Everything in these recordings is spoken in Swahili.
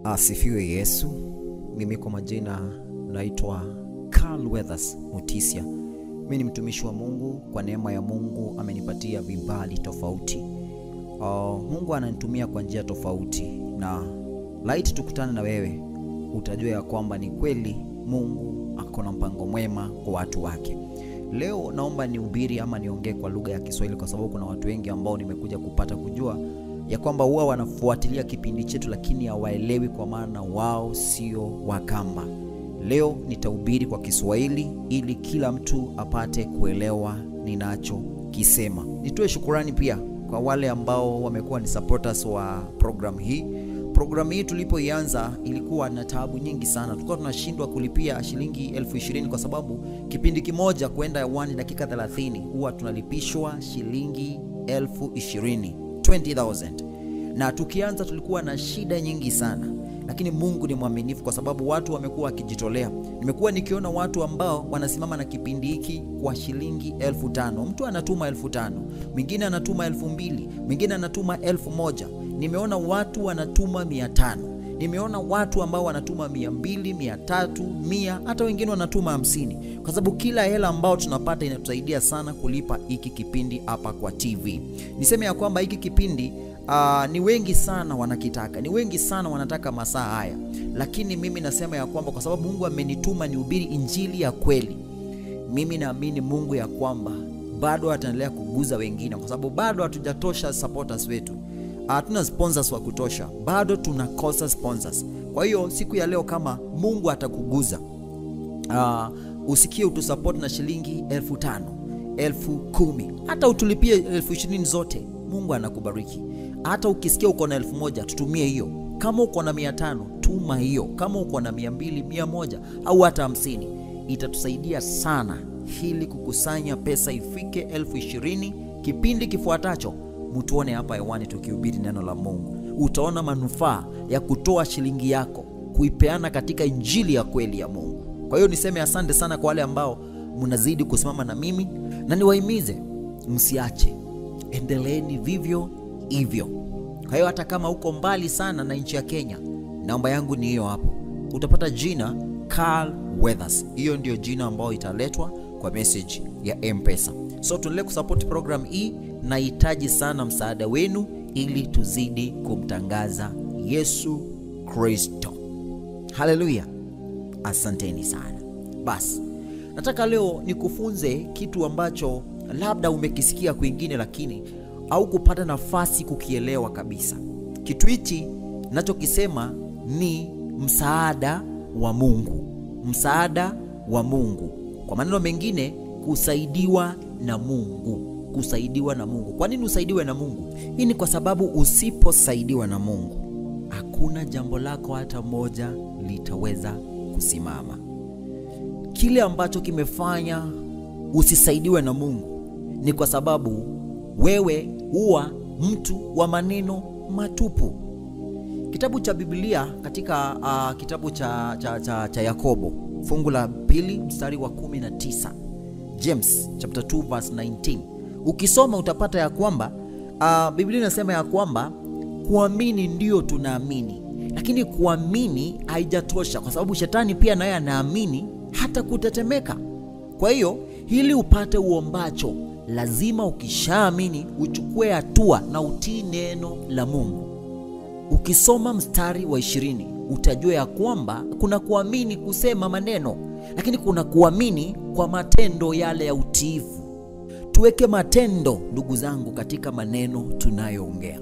Asifiwe Yesu. Mimi kwa majina naitwa Carl Weathers Mutisia. Mimi ni mtumishi wa Mungu. Kwa neema ya Mungu amenipatia vibali tofauti. Uh, Mungu ananitumia kwa njia tofauti, na laiti tukutane na wewe, utajua ya kwamba ni kweli Mungu ako na mpango mwema kwa watu wake. Leo naomba nihubiri ama niongee kwa lugha ya Kiswahili kwa sababu kuna watu wengi ambao nimekuja kupata kujua ya kwamba huwa wanafuatilia kipindi chetu lakini hawaelewi kwa maana wao sio Wakamba. Leo nitahubiri kwa Kiswahili ili kila mtu apate kuelewa ninachokisema. Nitoe shukurani pia kwa wale ambao wamekuwa ni supporters wa program hii. Programu hii tulipoianza ilikuwa na taabu nyingi sana, tulikuwa tunashindwa kulipia shilingi elfu ishirini kwa sababu kipindi kimoja kwenda hewani dakika 30 huwa tunalipishwa shilingi elfu ishirini 20,000 na tukianza tulikuwa na shida nyingi sana, lakini Mungu ni mwaminifu kwa sababu watu wamekuwa wakijitolea. Nimekuwa nikiona watu ambao wanasimama na kipindi hiki kwa shilingi elfu tano. Mtu anatuma elfu tano, mwingine anatuma elfu mbili, mwingine anatuma elfu moja. Nimeona watu wanatuma mia tano. Nimeona watu ambao wanatuma mia mbili, mia tatu, mia, hata wengine wanatuma hamsini, kwa sababu kila hela ambao tunapata inatusaidia sana kulipa hiki kipindi hapa kwa TV. Niseme ya kwamba hiki kipindi uh, ni wengi sana wanakitaka, ni wengi sana wanataka masaa haya, lakini mimi nasema ya kwamba kwa sababu Mungu amenituma nihubiri injili ya kweli, mimi naamini Mungu ya kwamba bado ataendelea kuguza wengine, kwa sababu bado hatujatosha supporters wetu hatuna sponsors wa kutosha, bado tunakosa sponsors. Kwa hiyo siku ya leo kama Mungu atakuguza, uh, usikie utusupport na shilingi elfu tano elfu kumi hata utulipie elfu ishirini zote, Mungu anakubariki. Hata ukisikia uko na elfu moja tutumie hiyo. Kama uko na mia tano tuma hiyo. Kama uko na mia mbili mia moja au hata hamsini itatusaidia sana ili kukusanya pesa ifike elfu ishirini kipindi kifuatacho mtuone hapa hewani tukihubiri neno la Mungu. Utaona manufaa ya kutoa shilingi yako kuipeana katika injili ya kweli ya Mungu. Kwa hiyo niseme asante sana kwa wale ambao mnazidi kusimama na mimi, na niwahimize msiache, endeleeni vivyo hivyo. Kwa hiyo hata kama uko mbali sana na nchi ya Kenya, namba yangu ni hiyo hapo, utapata jina Carl Weathers. Hiyo ndio jina ambayo italetwa kwa message ya M-Pesa. So tuendelee kusupport program hii nahitaji sana msaada wenu ili tuzidi kumtangaza Yesu Kristo. Haleluya, asanteni sana. Basi nataka leo nikufunze kitu ambacho labda umekisikia kwingine, lakini au kupata nafasi kukielewa kabisa. Kitu hichi nachokisema ni msaada wa Mungu, msaada wa Mungu, kwa maneno mengine, kusaidiwa na Mungu kusaidiwa na Mungu. Kwa nini usaidiwe na Mungu? Hii ni kwa sababu usiposaidiwa na Mungu, hakuna jambo lako hata moja litaweza kusimama. Kile ambacho kimefanya usisaidiwe na Mungu ni kwa sababu wewe huwa mtu wa maneno matupu. Kitabu cha Biblia katika uh, kitabu cha, cha, cha, cha Yakobo fungu la pili mstari wa 19, James chapter 2 verse 19 Ukisoma utapata ya kwamba uh, Biblia inasema ya kwamba kuamini ndio tunaamini, lakini kuamini haijatosha, kwa sababu shetani pia naye anaamini hata kutetemeka. Kwa hiyo ili upate uombacho, lazima ukishaamini uchukue hatua na utii neno la Mungu. Ukisoma mstari wa ishirini utajua ya kwamba kuna kuamini kusema maneno, lakini kuna kuamini kwa matendo yale ya utiifu. Tuweke matendo ndugu zangu katika maneno tunayoongea.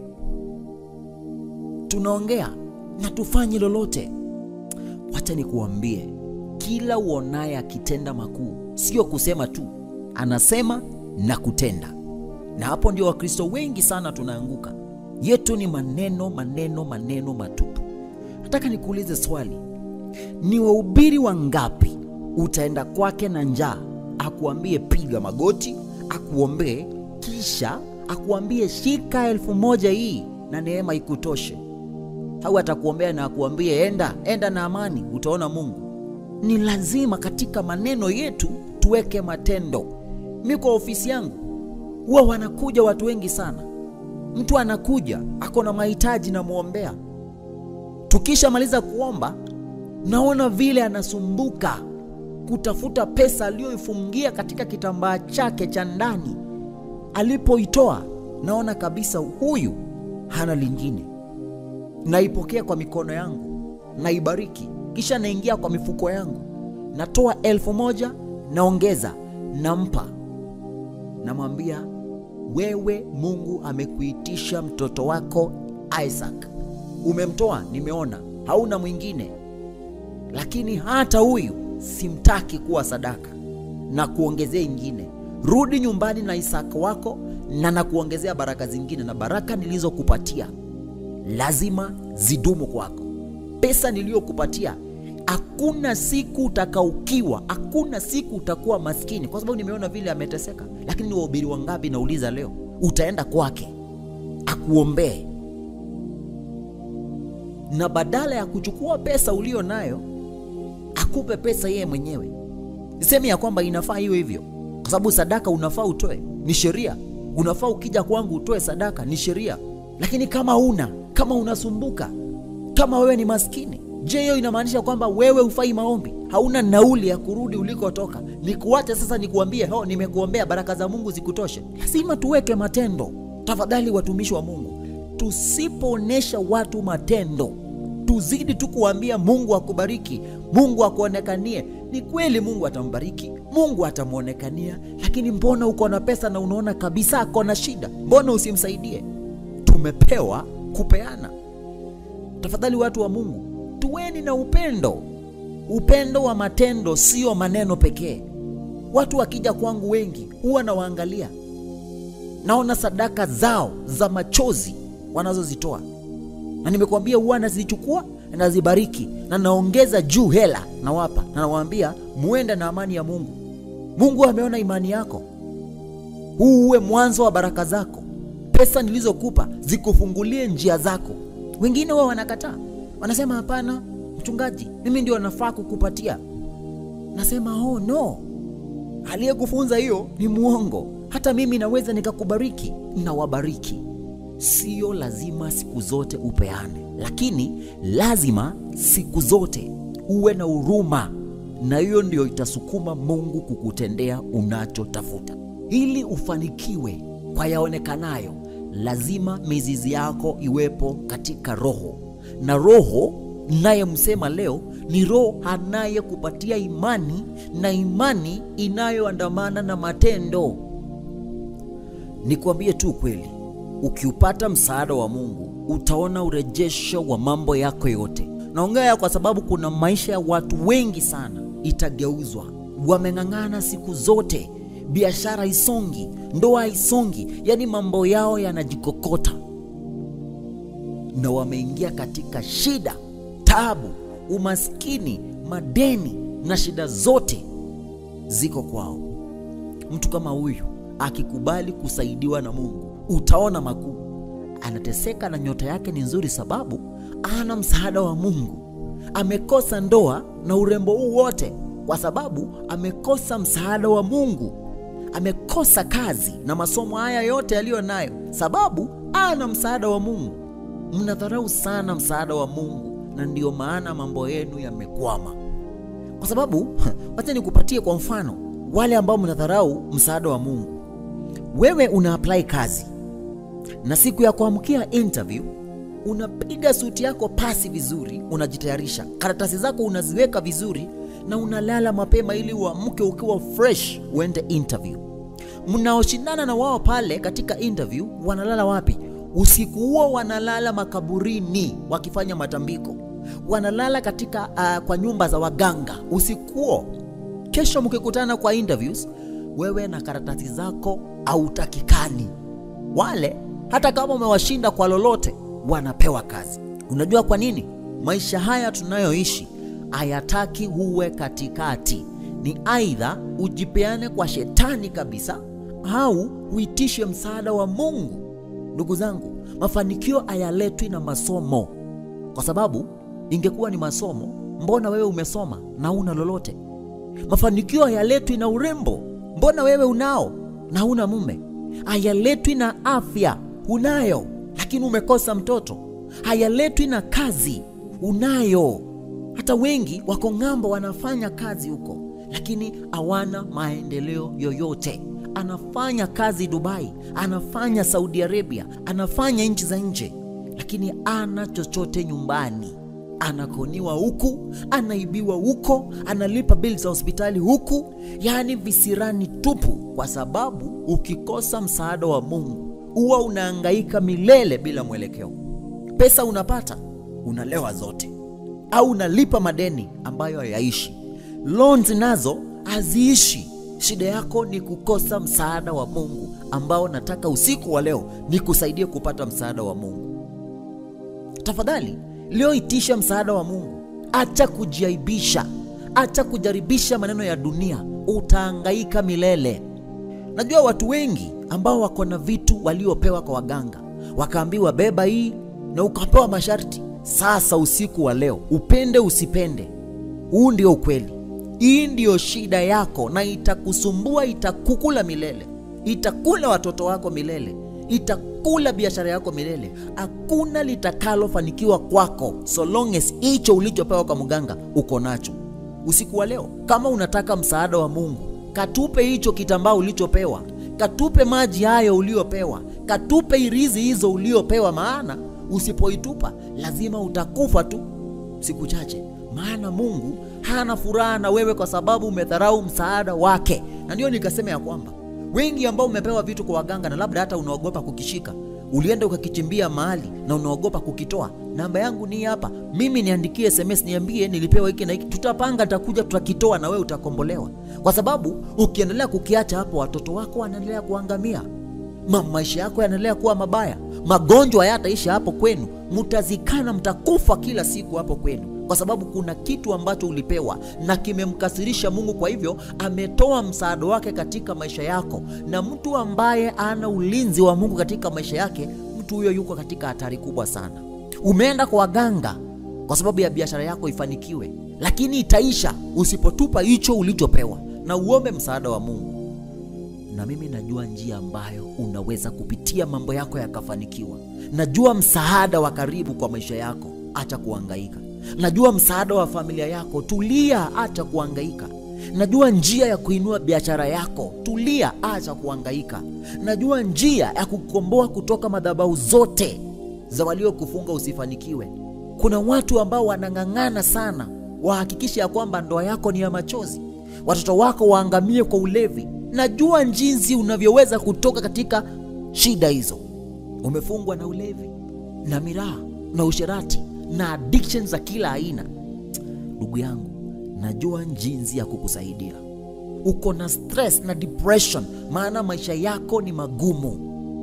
Tunaongea na tufanye lolote. Wacha nikuambie, kila uonaye akitenda makuu sio kusema tu, anasema na kutenda. Na hapo ndio Wakristo wengi sana tunaanguka. Yetu ni maneno, maneno, maneno matupu. Nataka nikuulize swali, ni wahubiri wangapi utaenda kwake na njaa akuambie piga magoti akuombee kisha akuambie shika elfu moja hii na neema ikutoshe, au atakuombea na akuambie enda enda na amani, utaona Mungu. Ni lazima katika maneno yetu tuweke matendo. Mi kwa ofisi yangu huwa wanakuja watu wengi sana, mtu anakuja ako na mahitaji, namwombea Tukishamaliza kuomba, naona vile anasumbuka kutafuta pesa aliyoifungia katika kitambaa chake cha ndani. Alipoitoa naona kabisa huyu hana lingine. Naipokea kwa mikono yangu, naibariki, kisha naingia kwa mifuko yangu, natoa elfu moja naongeza, nampa, namwambia wewe, Mungu amekuitisha mtoto wako Isaac, umemtoa, nimeona hauna mwingine, lakini hata huyu simtaki kuwa sadaka, na kuongezea ingine. Rudi nyumbani na Isaka wako, na nakuongezea baraka zingine, na baraka nilizokupatia lazima zidumu kwako. Pesa niliyokupatia hakuna siku utakaukiwa, hakuna siku utakuwa maskini, kwa sababu nimeona vile ameteseka. Lakini ni wahubiri wangapi, nauliza leo, utaenda kwake akuombee, na badala ya kuchukua pesa ulio nayo akupe pesa yeye mwenyewe. Sisemi ya kwamba inafaa iwe hivyo, kwa sababu sadaka unafaa utoe, ni sheria. Unafaa ukija kwangu utoe sadaka, ni sheria. Lakini kama una kama unasumbuka, kama wewe ni maskini, je, hiyo inamaanisha kwamba wewe hufai maombi? Hauna nauli ya kurudi ulikotoka? Nikuache sasa nikuambie, ho, nimekuombea baraka za Mungu zikutoshe? Lazima tuweke matendo. Tafadhali watumishi wa Mungu, tusipoonyesha watu matendo tuzidi tu kuambia Mungu akubariki, Mungu akuonekanie. Ni kweli Mungu atambariki, Mungu atamwonekania, lakini mbona uko na pesa na unaona kabisa ako na shida? Mbona usimsaidie? Tumepewa kupeana. Tafadhali watu wa Mungu, tuweni na upendo, upendo wa matendo, sio maneno pekee. Watu wakija kwangu wengi huwa nawaangalia, naona sadaka zao za machozi wanazozitoa na nimekuambia huwa nazichukua nazibariki na naongeza juu hela nawapa, na nawaambia muende na amani ya Mungu. Mungu ameona imani yako, huu uwe mwanzo wa baraka zako. Pesa nilizokupa zikufungulie njia zako. Wengine wao wanakataa, wanasema hapana, mchungaji, mimi ndio nafaa kukupatia. Nasema oh no, aliyekufunza hiyo ni mwongo. Hata mimi naweza nikakubariki, nawabariki Sio lazima siku zote upeane, lakini lazima siku zote uwe na huruma, na hiyo ndio itasukuma Mungu kukutendea unachotafuta. Ili ufanikiwe kwa yaonekanayo, lazima mizizi yako iwepo katika Roho, na Roho nayemsema leo ni Roho anayekupatia imani, na imani inayoandamana na matendo. Nikwambie tu kweli Ukiupata msaada wa Mungu utaona urejesho wa mambo yako yote. Naongea kwa sababu kuna maisha ya watu wengi sana itageuzwa. Wameng'ang'ana siku zote, biashara isongi, ndoa isongi, yaani mambo yao yanajikokota, na wameingia katika shida, taabu, umaskini, madeni na shida zote ziko kwao. Mtu kama huyu akikubali kusaidiwa na Mungu utaona makuu. Anateseka na nyota yake ni nzuri, sababu ana msaada wa Mungu. Amekosa ndoa na urembo huu wote kwa sababu amekosa msaada wa Mungu. Amekosa kazi na masomo haya yote yaliyo nayo, sababu ana msaada wa Mungu. Mnadharau sana msaada wa Mungu, na ndiyo maana mambo yenu yamekwama. Kwa sababu wacha nikupatie kwa mfano wale ambao mnadharau msaada wa Mungu. Wewe una apply kazi na siku ya kuamkia interview unapiga suti yako pasi vizuri, unajitayarisha, karatasi zako unaziweka vizuri, na unalala mapema ili uamke ukiwa fresh uende interview. Mnaoshindana na wao pale katika interview wanalala wapi? Usiku huo wanalala makaburini wakifanya matambiko, wanalala katika uh, kwa nyumba za waganga usiku huo. Kesho mkikutana kwa interviews, wewe na karatasi zako hautakikani. Wale hata kama umewashinda kwa lolote, wanapewa kazi. Unajua kwa nini? Maisha haya tunayoishi hayataki uwe katikati. Ni aidha ujipeane kwa shetani kabisa, au uitishe msaada wa Mungu. Ndugu zangu, mafanikio hayaletwi na masomo, kwa sababu ingekuwa ni masomo, mbona wewe umesoma na una lolote? Mafanikio hayaletwi na urembo, mbona wewe unao na una mume? Hayaletwi na afya, unayo lakini umekosa mtoto. Hayaletwi na kazi, unayo. Hata wengi wako ng'ambo, wanafanya kazi huko, lakini hawana maendeleo yoyote. Anafanya kazi Dubai, anafanya Saudi Arabia, anafanya nchi za nje, lakini ana chochote nyumbani. Anakoniwa huku, anaibiwa huko, analipa bili za hospitali huku, yaani visirani tupu, kwa sababu ukikosa msaada wa Mungu huwa unahangaika milele bila mwelekeo. Pesa unapata unalewa zote, au unalipa madeni ambayo hayaishi. Loans nazo haziishi. Shida yako ni kukosa msaada wa Mungu, ambao nataka usiku wa leo nikusaidie kupata msaada wa Mungu. Tafadhali leo itisha msaada wa Mungu. Acha kujiaibisha, acha kujaribisha maneno ya dunia, utahangaika milele. Najua watu wengi ambao wako na vitu waliopewa kwa waganga, wakaambiwa beba hii na ukapewa masharti. Sasa usiku wa leo, upende usipende, huu ndio ukweli. Hii ndiyo shida yako, na itakusumbua, itakukula milele, itakula watoto wako milele, itakula biashara yako milele. Hakuna litakalofanikiwa kwako so long as hicho ulichopewa kwa mganga uko nacho. Usiku wa leo, kama unataka msaada wa Mungu, katupe hicho kitambaa ulichopewa, katupe maji hayo uliopewa, katupe irizi hizo uliopewa, maana usipoitupa lazima utakufa tu siku chache. Maana Mungu hana furaha na wewe kwa sababu umedharau msaada wake. Na ndio nikasema ya kwamba wengi ambao umepewa vitu kwa waganga na labda hata unaogopa kukishika, ulienda ukakichimbia mahali na unaogopa kukitoa. Namba yangu ni hapa, mimi niandikie SMS, niambie nilipewa hiki na hiki, tutapanga, tutakuja, tutakitoa na wewe utakombolewa, kwa sababu ukiendelea kukiacha hapo, watoto wako wanaendelea kuangamia, Ma, maisha yako yanaendelea kuwa mabaya, magonjwa hayataisha hapo kwenu, mtazikana, mtakufa kila siku hapo kwenu kwa sababu kuna kitu ambacho ulipewa na kimemkasirisha Mungu. Kwa hivyo ametoa msaada wake katika maisha yako, na mtu ambaye ana ulinzi wa Mungu katika maisha yake, mtu huyo yuko katika hatari kubwa sana. Umeenda kwa waganga kwa sababu ya biashara yako ifanikiwe, lakini itaisha usipotupa hicho ulichopewa na uombe msaada wa Mungu. Na mimi najua njia ambayo unaweza kupitia mambo yako yakafanikiwa. Najua msaada wa karibu kwa maisha yako, acha kuhangaika. Najua msaada wa familia yako, tulia, acha kuhangaika. Najua njia ya kuinua biashara yako, tulia, acha kuhangaika. Najua njia ya kukomboa kutoka madhabahu zote za waliokufunga usifanikiwe. Kuna watu ambao wanang'ang'ana sana wahakikishe ya kwamba ndoa yako ni ya machozi, watoto wako waangamie kwa ulevi. Najua jinsi unavyoweza kutoka katika shida hizo. Umefungwa na ulevi na miraa na usherati na addiction za kila aina. Ndugu yangu, najua jinsi ya kukusaidia. Uko na stress na depression, maana maisha yako ni magumu.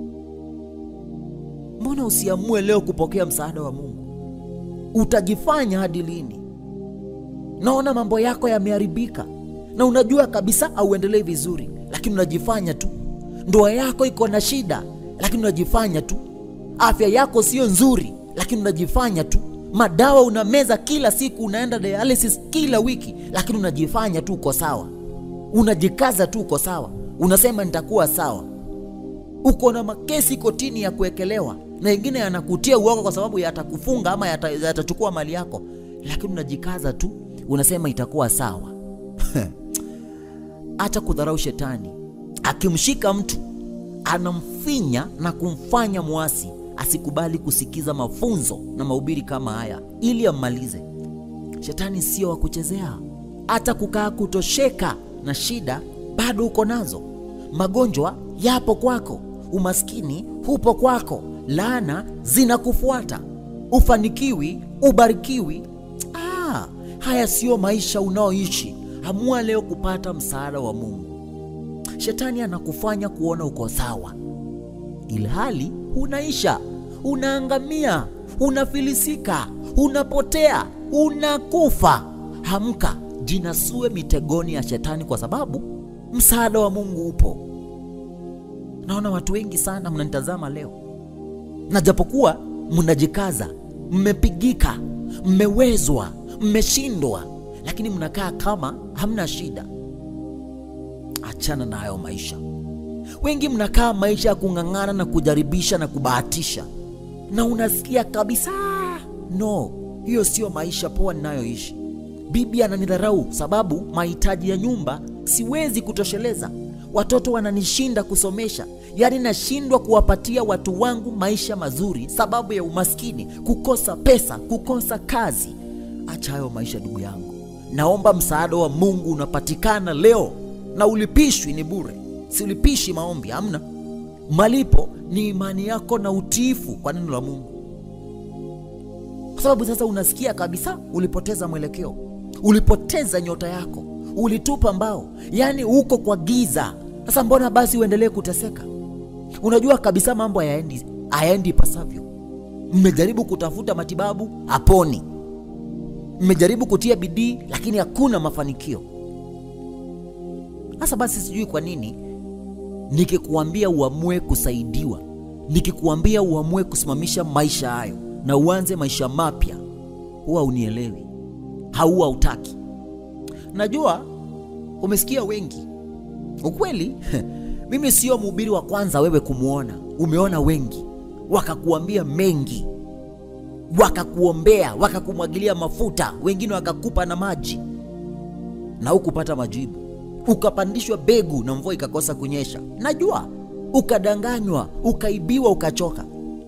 Mbona usiamue leo kupokea msaada wa Mungu? Utajifanya hadi lini? Naona mambo yako yameharibika na unajua kabisa auendelei vizuri, lakini unajifanya tu. Ndoa yako iko na shida, lakini unajifanya tu. Afya yako sio nzuri, lakini unajifanya tu. Madawa unameza kila siku, unaenda dialysis kila wiki, lakini unajifanya tu uko sawa. Unajikaza tu uko sawa, unasema nitakuwa sawa. Uko na makesi kotini ya kuwekelewa, na wengine yanakutia uoga kwa sababu yatakufunga ama yata- yatachukua mali yako, lakini unajikaza tu, unasema itakuwa sawa. Acha kudharau shetani. Akimshika mtu anamfinya na kumfanya mwasi, asikubali kusikiza mafunzo na mahubiri kama haya ili ammalize. Shetani sio wa kuchezea. Hata kukaa kutosheka na shida bado uko nazo. Magonjwa yapo kwako, umaskini hupo kwako, laana zinakufuata, ufanikiwi, ubarikiwi. Ah, haya siyo maisha unaoishi. Amua leo kupata msaada wa Mungu. Shetani anakufanya kuona uko sawa, ilhali unaisha, unaangamia, unafilisika, unapotea, unakufa. Hamka, jinasue mitegoni ya shetani, kwa sababu msaada wa Mungu upo. Naona watu wengi sana mnanitazama leo, na japokuwa mnajikaza, mmepigika, mmewezwa, mmeshindwa, lakini mnakaa kama hamna shida. Achana na hayo maisha. Wengi mnakaa maisha ya kung'ang'ana na kujaribisha na kubahatisha, na unasikia kabisa no, hiyo sio maisha poa ninayoishi. Bibi ananidharau sababu mahitaji ya nyumba siwezi kutosheleza. Watoto wananishinda kusomesha, yaani nashindwa kuwapatia watu wangu maisha mazuri sababu ya umaskini, kukosa pesa, kukosa kazi. Acha hayo maisha ndugu yangu, naomba msaada wa Mungu unapatikana leo na ulipishwi, ni bure, siulipishi maombi, hamna malipo, ni imani yako na utiifu kwa neno la Mungu, kwa sababu sasa unasikia kabisa ulipoteza mwelekeo, ulipoteza nyota yako, ulitupa mbao, yaani uko kwa giza. Sasa mbona basi uendelee kuteseka? Unajua kabisa mambo hayaendi hayaendi ipasavyo. Mmejaribu kutafuta matibabu, haponi. Mmejaribu kutia bidii, lakini hakuna mafanikio. Sasa basi, sijui kwa nini nikikuambia uamue kusaidiwa, nikikuambia uamue kusimamisha maisha hayo na uanze maisha mapya, huwa unielewi, hauwa utaki. Najua umesikia wengi, ukweli mimi sio mhubiri wa kwanza wewe kumwona. Umeona wengi wakakuambia mengi, wakakuombea, wakakumwagilia mafuta, wengine wakakupa na maji na hukupata majibu, ukapandishwa begu na mvua ikakosa kunyesha. Najua ukadanganywa, ukaibiwa, ukachoka.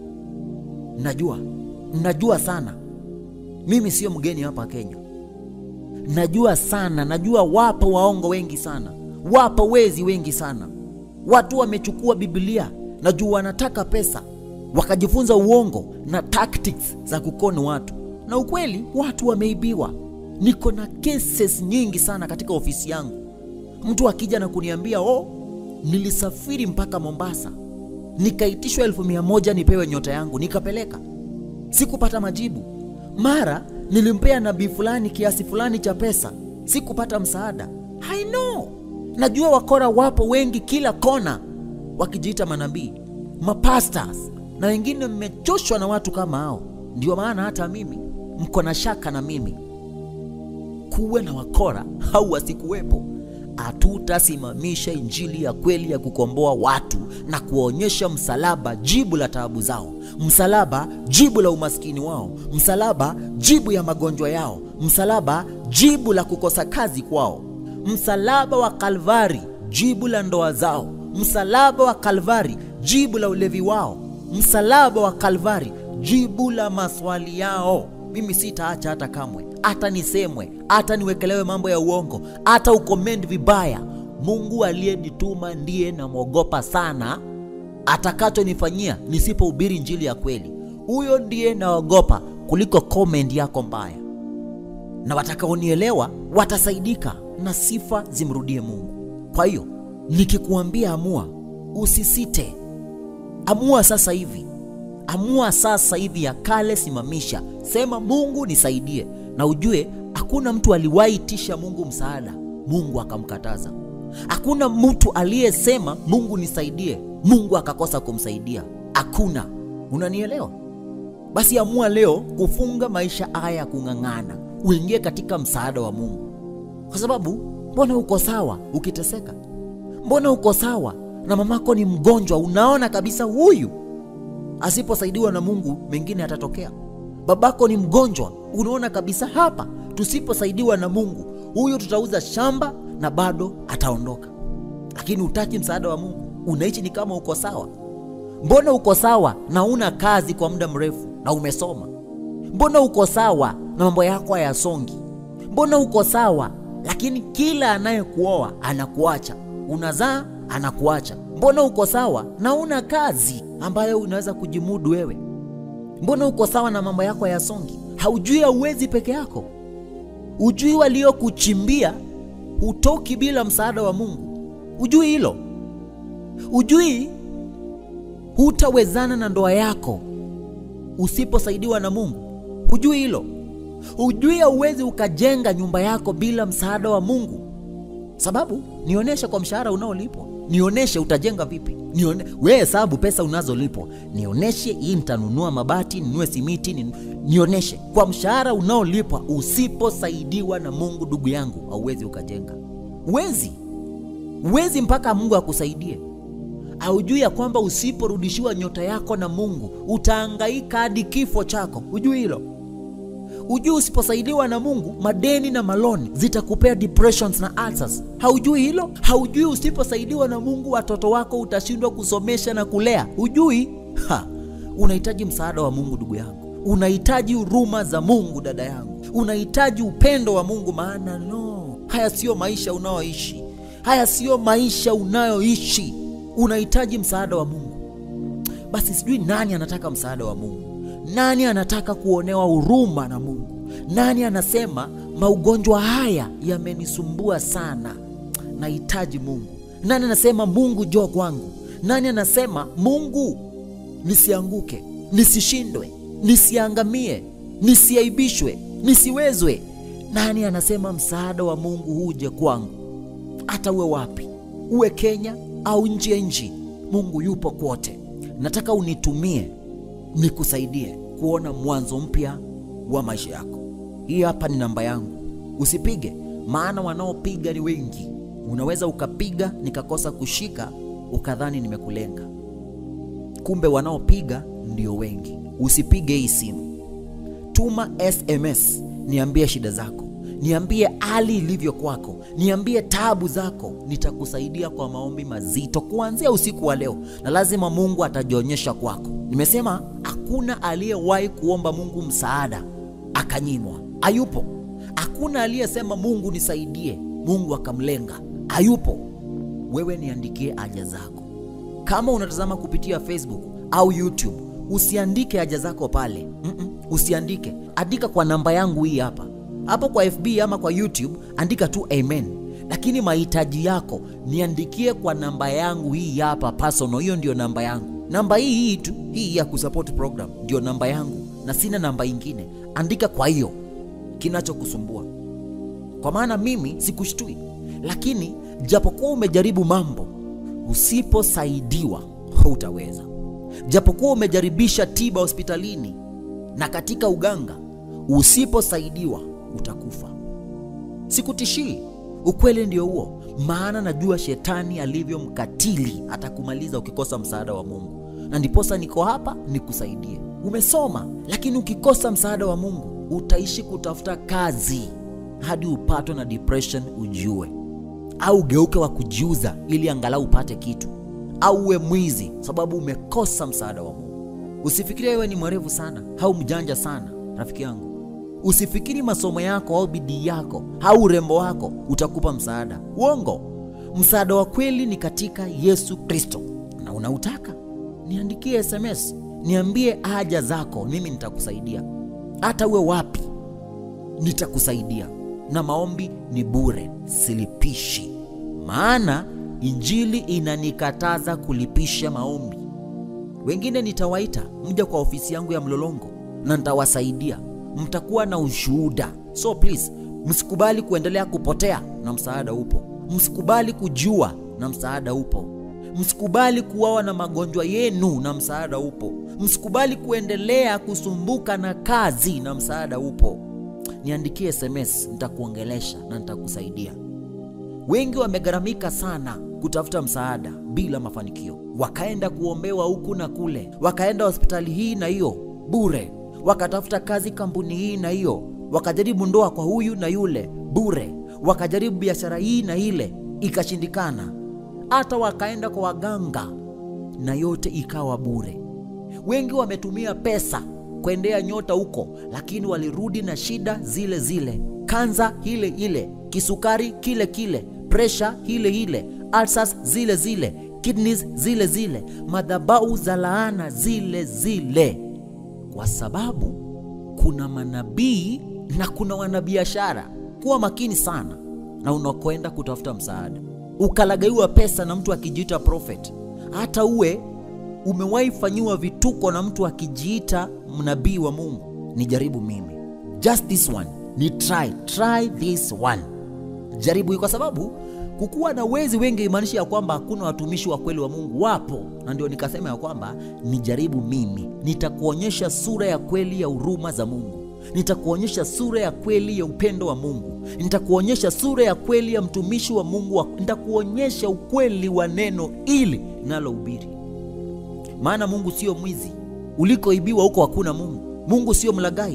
Najua, najua sana. Mimi sio mgeni hapa Kenya, najua sana. Najua wapo waongo wengi sana, wapo wezi wengi sana. Watu wamechukua Biblia, najua wanataka pesa, wakajifunza uongo na tactics za kukoni watu, na ukweli watu wameibiwa. Niko na cases nyingi sana katika ofisi yangu. Mtu akija na kuniambia oh, nilisafiri mpaka Mombasa nikaitishwa elfu mia moja nipewe nyota yangu, nikapeleka, sikupata majibu. Mara nilimpea nabii fulani kiasi fulani cha pesa, sikupata msaada. I know, najua wakora wapo wengi kila kona, wakijiita manabii, mapastors na wengine. Mmechoshwa na watu kama hao, ndio maana hata mimi mko na shaka na mimi. Kuwe na wakora au wasikuwepo, hatutasimamisha injili ya kweli ya kukomboa watu na kuwaonyesha msalaba, jibu la taabu zao, msalaba, jibu la umaskini wao, msalaba, jibu ya magonjwa yao, msalaba, jibu la kukosa kazi kwao, msalaba wa Kalvari, jibu la ndoa zao, msalaba wa Kalvari, jibu la ulevi wao, msalaba wa Kalvari, jibu la maswali yao. Mimi sitaacha hata kamwe, hata nisemwe, hata niwekelewe mambo ya uongo, hata ukomendi vibaya. Mungu aliyenituma ndiye namwogopa sana, atakachonifanyia nisipohubiri injili ya kweli, huyo ndiye naogopa kuliko comment yako mbaya. Na watakaonielewa watasaidika na sifa zimrudie Mungu. Kwa hiyo nikikuambia amua, usisite, amua sasa hivi Amua sasa hivi, ya kale simamisha, sema Mungu nisaidie, na ujue hakuna mtu aliwahi tisha Mungu msaada Mungu akamkataza. Hakuna mtu aliyesema Mungu nisaidie Mungu akakosa kumsaidia, hakuna. Unanielewa? Basi amua leo kufunga maisha haya ya kung'ang'ana, uingie katika msaada wa Mungu, kwa sababu mbona uko sawa ukiteseka? Mbona uko sawa na mamako ni mgonjwa, unaona kabisa huyu asiposaidiwa na Mungu mengine atatokea. Babako ni mgonjwa, unaona kabisa hapa, tusiposaidiwa na Mungu huyu tutauza shamba na bado ataondoka. Lakini utaki msaada wa Mungu, unaishi ni kama uko sawa. Mbona uko sawa na una kazi kwa muda mrefu na umesoma? Mbona uko sawa na mambo yako hayasongi? Mbona uko sawa lakini kila anayekuoa anakuacha, unazaa anakuacha? Mbona uko sawa na una kazi ambayo unaweza kujimudu wewe? Mbona uko sawa na mambo yako hayasongi? Haujui hauwezi peke yako? Ujui waliokuchimbia hutoki bila msaada wa Mungu? Ujui hilo? Ujui hutawezana na ndoa yako usiposaidiwa na Mungu? Ujui hilo? Ujui hauwezi ukajenga nyumba yako bila msaada wa Mungu? Sababu nionyeshe kwa mshahara unaolipwa, nionyeshe utajenga vipi? Nione wewe hesabu pesa unazolipwa, nionyeshe hii, nitanunua mabati, ninunue simiti, nin... nionyeshe kwa mshahara unaolipwa. Usiposaidiwa na Mungu, ndugu yangu, hauwezi ukajenga. Uwezi, uwezi mpaka Mungu akusaidie. Haujui ya kwamba usiporudishiwa nyota yako na Mungu utahangaika hadi kifo chako? Hujui hilo? ujui usiposaidiwa na mungu madeni na maloni zitakupea depressions na ulcers haujui hilo haujui usiposaidiwa na mungu watoto wako utashindwa kusomesha na kulea hujui ha unahitaji msaada wa mungu ndugu yangu unahitaji huruma za mungu dada yangu unahitaji upendo wa mungu maana no haya siyo maisha unayoishi haya siyo maisha unayoishi unahitaji msaada wa mungu basi sijui nani anataka msaada wa mungu nani anataka kuonewa huruma na mungu nani anasema maugonjwa haya yamenisumbua sana nahitaji mungu nani anasema mungu joo kwangu nani anasema mungu nisianguke nisishindwe nisiangamie nisiaibishwe nisiwezwe nani anasema msaada wa mungu huje kwangu hata uwe wapi uwe kenya au nje ya nchi mungu yupo kwote nataka unitumie nikusaidie kuona mwanzo mpya wa maisha yako hii hapa ni namba yangu usipige maana wanaopiga ni wengi unaweza ukapiga nikakosa kushika ukadhani nimekulenga kumbe wanaopiga ndio wengi usipige hii simu tuma sms niambie shida zako niambie hali ilivyo kwako niambie tabu zako nitakusaidia kwa maombi mazito kuanzia usiku wa leo na lazima mungu atajionyesha kwako nimesema hakuna aliyewahi kuomba mungu msaada akanyimwa hayupo hakuna aliyesema mungu nisaidie mungu akamlenga hayupo wewe niandikie haja zako kama unatazama kupitia facebook au youtube usiandike haja zako pale Mm-mm, usiandike andika kwa namba yangu hii hapa hapo kwa fb ama kwa youtube andika tu amen lakini mahitaji yako niandikie kwa namba yangu hii hapa personal hiyo ndio namba yangu namba hii hii tu hii ya kusupport program ndio namba yangu na sina namba ingine andika kwa hiyo kinachokusumbua kwa maana mimi sikushtui lakini japokuwa umejaribu mambo usiposaidiwa hutaweza japokuwa umejaribisha tiba hospitalini na katika uganga usiposaidiwa utakufa sikutishii ukweli ndio huo maana najua shetani alivyo mkatili atakumaliza ukikosa msaada wa mungu na ndiposa niko hapa nikusaidie umesoma lakini ukikosa msaada wa mungu utaishi kutafuta kazi hadi upatwe na depression ujue au ugeuke wa kujiuza ili angalau upate kitu au uwe mwizi sababu umekosa msaada wa mungu usifikirie wewe ni mwerevu sana au mjanja sana rafiki yangu usifikiri masomo yako au bidii yako au urembo wako utakupa msaada uongo msaada wa kweli ni katika yesu kristo na unautaka niandikie sms niambie haja zako mimi nitakusaidia hata uwe wapi nitakusaidia na maombi ni bure silipishi maana injili inanikataza kulipisha maombi wengine nitawaita mja kwa ofisi yangu ya mlolongo na nitawasaidia mtakuwa na ushuhuda so please msikubali kuendelea kupotea na msaada upo msikubali kujua na msaada upo msikubali kuwawa na magonjwa yenu na msaada upo msikubali kuendelea kusumbuka na kazi na msaada upo niandikie sms nitakuongelesha na nitakusaidia wengi wamegharamika sana kutafuta msaada bila mafanikio wakaenda kuombewa huku na kule wakaenda hospitali hii na hiyo bure wakatafuta kazi kampuni hii na hiyo wakajaribu ndoa kwa huyu na yule bure wakajaribu biashara hii na ile ikashindikana hata wakaenda kwa waganga na yote ikawa bure wengi wametumia pesa kuendea nyota huko lakini walirudi na shida zile zile kanza ile ile kisukari kile kile presha ile ile ulcers zile zile kidneys zile zile madhabau za laana zile zile kwa sababu kuna manabii na kuna wanabiashara kuwa makini sana na unakwenda kutafuta msaada ukalagaiwa pesa na mtu akijiita prophet hata uwe umewahi fanyiwa vituko na mtu akijiita mnabii wa mungu ni jaribu mimi just this one ni try try this one jaribu hii kwa sababu kukuwa na wezi wengi imaanishi ya kwamba hakuna watumishi wa kweli wa mungu wapo na ndio nikasema ya kwamba ni jaribu mimi nitakuonyesha sura ya kweli ya huruma za mungu nitakuonyesha sura ya kweli ya upendo wa mungu nitakuonyesha sura ya kweli ya mtumishi wa mungu wa, nitakuonyesha ukweli wa neno ili nalohubiri maana mungu sio mwizi ulikoibiwa huko hakuna mungu mungu sio mlagai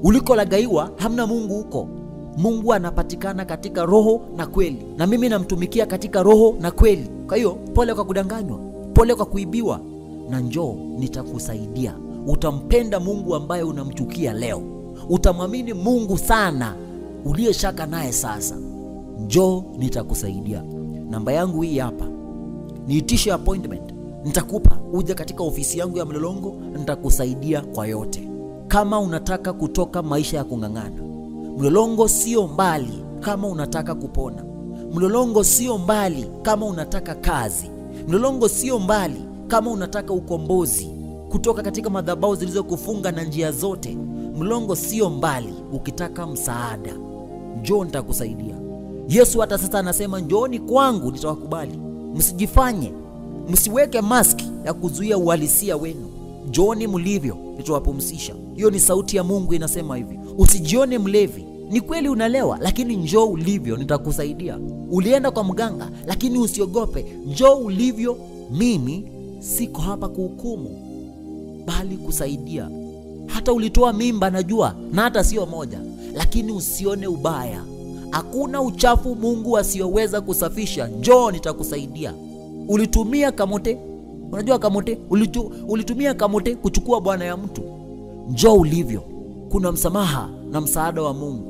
ulikolagaiwa hamna mungu huko mungu anapatikana katika roho na kweli na mimi namtumikia katika roho na kweli kwa hiyo pole kwa kudanganywa pole kwa kuibiwa na njoo nitakusaidia utampenda mungu ambaye unamchukia leo utamwamini mungu sana uliyeshaka naye sasa njoo nitakusaidia namba yangu hii hapa niitishe appointment nitakupa uje katika ofisi yangu ya mlolongo nitakusaidia kwa yote kama unataka kutoka maisha ya kung'ang'ana mlolongo sio mbali kama unataka kupona mlolongo sio mbali kama unataka kazi mlolongo sio mbali kama unataka ukombozi kutoka katika madhabau zilizokufunga na njia zote mlolongo sio mbali ukitaka msaada njoo nitakusaidia yesu hata sasa anasema njooni kwangu nitawakubali msijifanye msiweke maski ya kuzuia uhalisia wenu njooni mlivyo nitawapumzisha hiyo ni sauti ya mungu inasema hivi usijione mlevi ni kweli unalewa lakini njoo ulivyo nitakusaidia ulienda kwa mganga lakini usiogope njoo ulivyo mimi siko hapa kuhukumu bali kusaidia hata ulitoa mimba najua na hata sio moja lakini usione ubaya hakuna uchafu mungu asiyoweza kusafisha njoo nitakusaidia ulitumia kamote unajua kamote Ulitu, ulitumia kamote kuchukua bwana ya mtu njoo ulivyo kuna msamaha na msaada wa mungu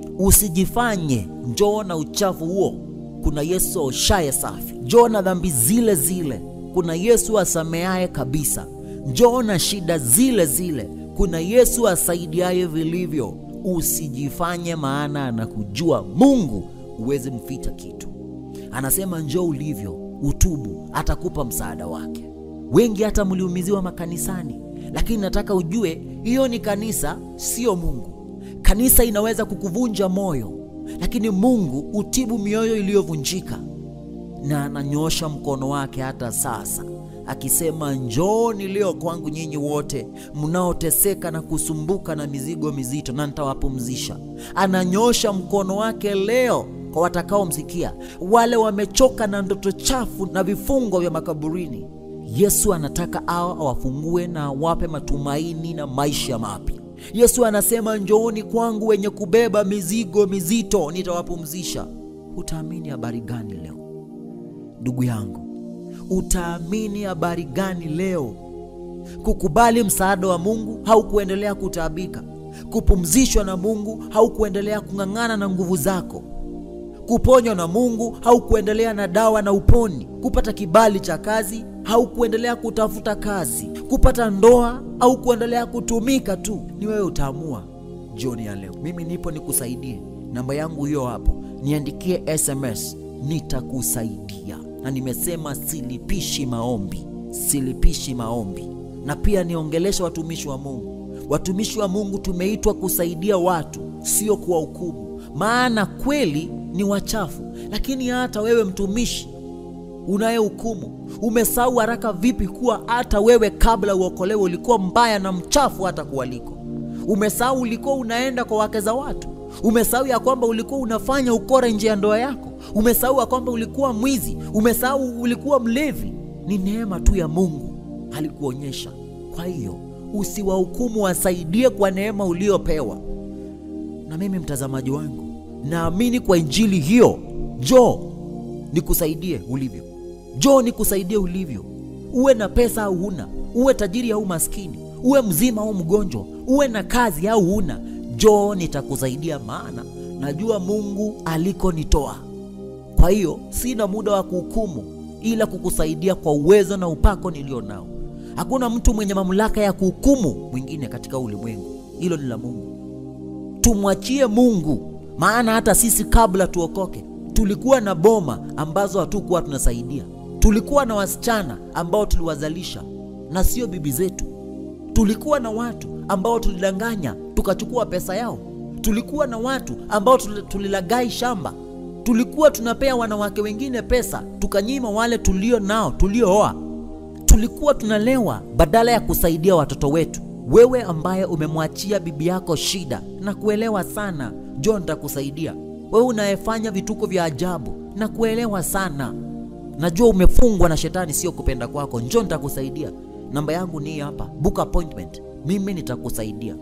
usijifanye njoo na uchafu huo kuna yesu aoshaye safi njoo na dhambi zile zile kuna yesu asameaye kabisa njoo na shida zile zile kuna yesu asaidiaye vilivyo usijifanye maana anakujua mungu uweze mficha kitu anasema njoo ulivyo utubu atakupa msaada wake wengi hata mliumiziwa makanisani lakini nataka ujue hiyo ni kanisa sio mungu kanisa inaweza kukuvunja moyo lakini mungu utibu mioyo iliyovunjika na ananyosha mkono wake hata sasa akisema njooni leo kwangu nyinyi wote mnaoteseka na kusumbuka na mizigo mizito na nitawapumzisha ananyosha mkono wake leo kwa watakaomsikia wale wamechoka na ndoto chafu na vifungo vya makaburini yesu anataka awa awafungue na awape matumaini na maisha mapya yesu anasema njooni kwangu wenye kubeba mizigo mizito nitawapumzisha utaamini habari gani leo ndugu yangu utaamini habari gani leo kukubali msaada wa mungu au kuendelea kutaabika kupumzishwa na mungu au kuendelea kung'ang'ana na nguvu zako kuponywa na mungu au kuendelea na dawa na uponi kupata kibali cha kazi au kuendelea kutafuta kazi kupata ndoa au kuendelea kutumika tu ni wewe utaamua jioni ya leo mimi nipo nikusaidie namba yangu hiyo hapo niandikie sms nitakusaidia na nimesema silipishi maombi silipishi maombi na pia niongelesha watumishi wa mungu watumishi wa mungu tumeitwa kusaidia watu sio kuwahukumu maana kweli ni wachafu lakini hata wewe mtumishi unayehukumu umesahau haraka vipi kuwa hata wewe kabla uokolewe ulikuwa mbaya na mchafu hata kuwaliko umesahau ulikuwa unaenda kwa wake za watu umesahau ya kwamba ulikuwa unafanya ukora nje ya ndoa yako umesahau ya kwamba ulikuwa mwizi umesahau ulikuwa mlevi ni neema tu ya mungu alikuonyesha kwa hiyo usiwahukumu wasaidie kwa neema uliopewa na mimi mtazamaji wangu naamini kwa injili hiyo jo nikusaidie ulivyo jo nikusaidie ulivyo uwe na pesa au huna uwe tajiri au maskini uwe mzima au mgonjwa uwe na kazi au huna jo nitakusaidia maana najua mungu alikonitoa kwa hiyo sina muda wa kuhukumu ila kukusaidia kwa uwezo na upako nilio nao hakuna mtu mwenye mamlaka ya kuhukumu mwingine katika ulimwengu hilo ni la mungu tumwachie mungu maana hata sisi kabla tuokoke tulikuwa na boma ambazo hatukuwa tunasaidia tulikuwa na wasichana ambao tuliwazalisha na sio bibi zetu tulikuwa na watu ambao tulidanganya tukachukua pesa yao tulikuwa na watu ambao tulilagai shamba tulikuwa tunapea wanawake wengine pesa tukanyima wale tulio nao tuliooa tulikuwa tunalewa badala ya kusaidia watoto wetu wewe ambaye umemwachia bibi yako shida na kuelewa sana jo nitakusaidia wewe unayefanya vituko vya ajabu na kuelewa sana najua umefungwa na shetani sio kupenda kwako njo nitakusaidia namba yangu ni hapa book appointment mimi nitakusaidia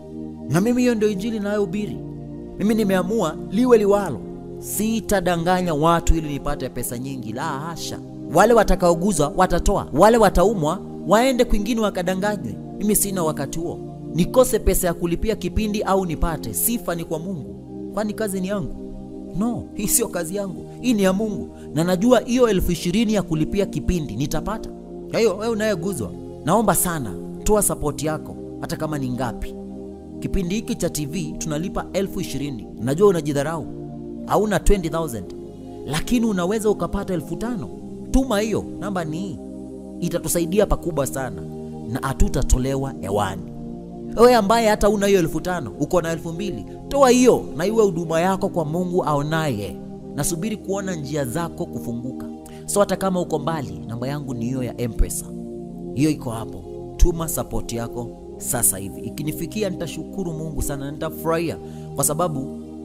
na mimi hiyo ndio injili inayohubiri. Mimi nimeamua liwe liwalo, sitadanganya watu ili nipate pesa nyingi, la hasha. Wale watakaoguzwa watatoa, wale wataumwa waende kwingine wakadanganywe. Mimi sina wakati huo, nikose pesa ya kulipia kipindi au nipate, sifa ni kwa Mungu. Kwani kazi ni yangu? No, hii sio kazi yangu, hii ni ya Mungu, na najua hiyo elfu ishirini ya kulipia kipindi nitapata. Kwa hiyo wewe unayeguzwa, naomba sana, toa sapoti yako, hata kama ni ngapi. Kipindi hiki cha TV tunalipa elfu ishirini. Najua unajidharau, hauna 20000 lakini unaweza ukapata elfu tano. Tuma hiyo, namba ni hii, itatusaidia pakubwa sana na hatutatolewa hewani. Wewe ambaye hata una hiyo elfu tano uko na elfu mbili toa hiyo na iwe huduma yako kwa Mungu aonaye. Nasubiri kuona njia zako kufunguka. So hata kama uko mbali, namba yangu ni hiyo ya M-Pesa, hiyo iko hapo. Tuma sapoti yako sasa hivi. Ikinifikia nitashukuru Mungu sana, nitafurahia kwa sababu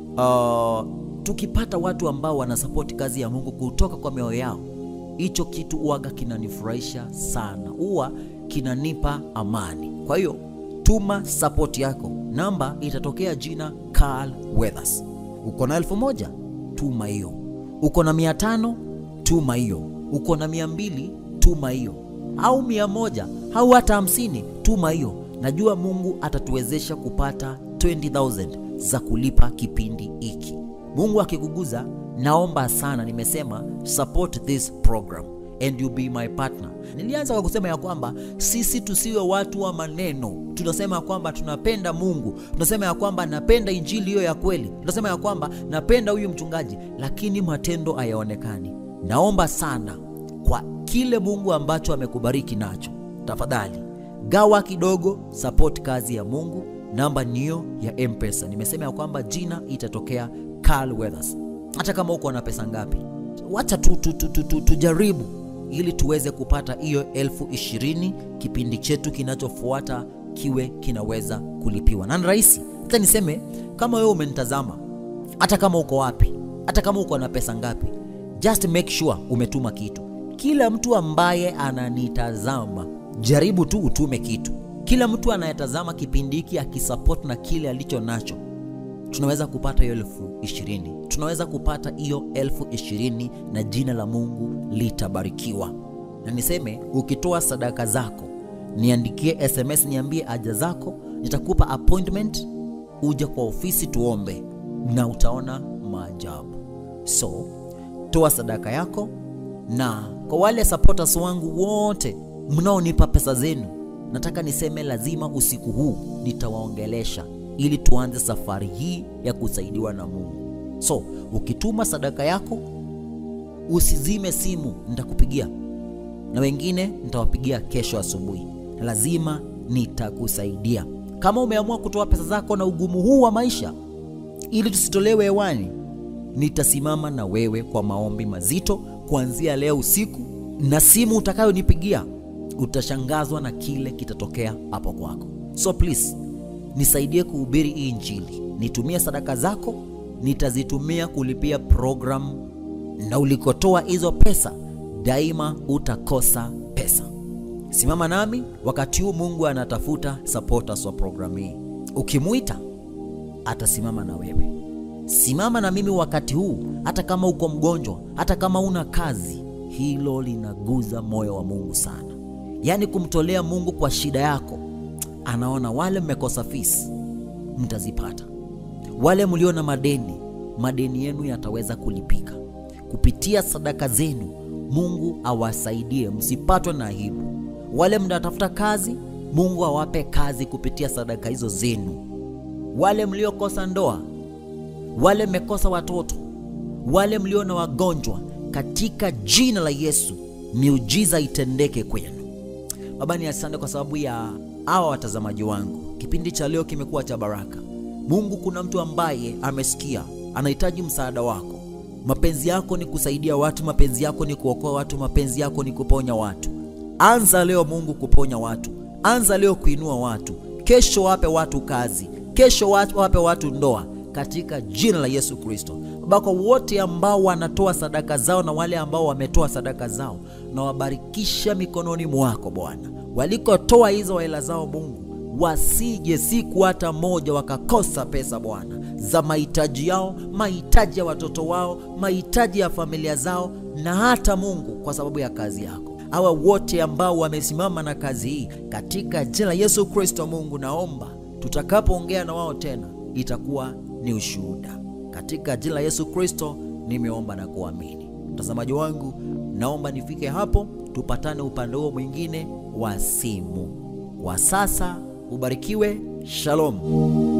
uh, tukipata watu ambao wanasapoti kazi ya Mungu kutoka kwa mioyo yao, hicho kitu uwaga kinanifurahisha sana, huwa kinanipa amani. Kwa hiyo tuma sapoti yako, namba itatokea jina Carl Weathers. Uko na elfu moja tuma hiyo, uko na mia tano tuma hiyo, uko na mia mbili tuma hiyo, au mia moja au hata hamsini tuma hiyo. Najua Mungu atatuwezesha kupata 20000 za kulipa kipindi hiki. Mungu akikuguza, naomba sana, nimesema support this program and you be my partner. Nilianza kwa kusema ya kwamba sisi tusiwe watu wa maneno. Tunasema ya kwamba tunapenda Mungu, tunasema ya kwamba napenda injili hiyo ya kweli, tunasema ya kwamba napenda huyu mchungaji, lakini matendo hayaonekani. Naomba sana kwa kile Mungu ambacho amekubariki nacho, tafadhali gawa kidogo, support kazi ya Mungu. Namba niyo ya M-Pesa. Nimesema ya kwamba jina itatokea Carl Weathers. Hata kama uko na pesa ngapi, wacha tu, tu, tu, tu, tu, tujaribu ili tuweze kupata hiyo elfu ishirini kipindi chetu kinachofuata kiwe kinaweza kulipiwa na ni rahisi. Hata niseme kama wewe umenitazama, hata kama uko wapi, hata kama uko na pesa ngapi, just make sure umetuma kitu. Kila mtu ambaye ananitazama, jaribu tu utume kitu. Kila mtu anayetazama kipindi hiki akisupport na kile alicho nacho, tunaweza kupata hiyo elfu ishirini tunaweza kupata hiyo elfu ishirini na jina la Mungu litabarikiwa. Na niseme ukitoa sadaka zako, niandikie SMS, niambie haja zako, nitakupa appointment, uje kwa ofisi tuombe, na utaona maajabu. So toa sadaka yako, na kwa wale supporters wangu wote mnaonipa pesa zenu, nataka niseme lazima usiku huu nitawaongelesha ili tuanze safari hii ya kusaidiwa na Mungu. So ukituma sadaka yako usizime simu, nitakupigia na wengine nitawapigia kesho asubuhi. Lazima nitakusaidia. Kama umeamua kutoa pesa zako na ugumu huu wa maisha ili tusitolewe hewani, nitasimama na wewe kwa maombi mazito kuanzia leo usiku, na simu utakayonipigia utashangazwa na kile kitatokea hapo kwako. So please nisaidie kuhubiri hii Injili, nitumie sadaka zako nitazitumia kulipia programu, na ulikotoa hizo pesa daima utakosa pesa. Simama nami wakati huu Mungu anatafuta supporters wa programu hii. Ukimwita atasimama na wewe. Simama na mimi wakati huu, hata kama uko mgonjwa, hata kama una kazi. Hilo linaguza moyo wa Mungu sana, yaani kumtolea Mungu kwa shida yako. Anaona wale mmekosa fees mtazipata wale mlio na madeni, madeni yenu yataweza kulipika kupitia sadaka zenu. Mungu awasaidie msipatwe na aibu. Wale mnatafuta kazi, Mungu awape kazi kupitia sadaka hizo zenu. Wale mliokosa ndoa, wale mmekosa watoto, wale mlio na wagonjwa, katika jina la Yesu miujiza itendeke kwenu. Baba, ni asante kwa sababu ya hawa watazamaji wangu. Kipindi cha leo kimekuwa cha baraka. Mungu, kuna mtu ambaye amesikia anahitaji msaada wako. Mapenzi yako ni kusaidia watu, mapenzi yako ni kuokoa watu, mapenzi yako ni kuponya watu. Anza leo Mungu kuponya watu, anza leo kuinua watu. Kesho wape watu kazi, kesho wape watu ndoa, katika jina la Yesu Kristo. Baba, kwa wote ambao wanatoa sadaka zao na wale ambao wametoa sadaka zao, na wabarikisha mikononi mwako Bwana, walikotoa hizo hela zao Mungu wasije siku hata moja wakakosa pesa Bwana za mahitaji yao, mahitaji ya watoto wao, mahitaji ya familia zao, na hata Mungu, kwa sababu ya kazi yako. Hawa wote ambao wamesimama na kazi hii, katika jina la Yesu Kristo, Mungu naomba tutakapoongea na wao tena itakuwa ni ushuhuda. Katika jina la Yesu Kristo nimeomba na kuamini. Mtazamaji wangu, naomba nifike hapo, tupatane upande huo mwingine wa simu. Kwa sasa ubarikiwe. Shalom.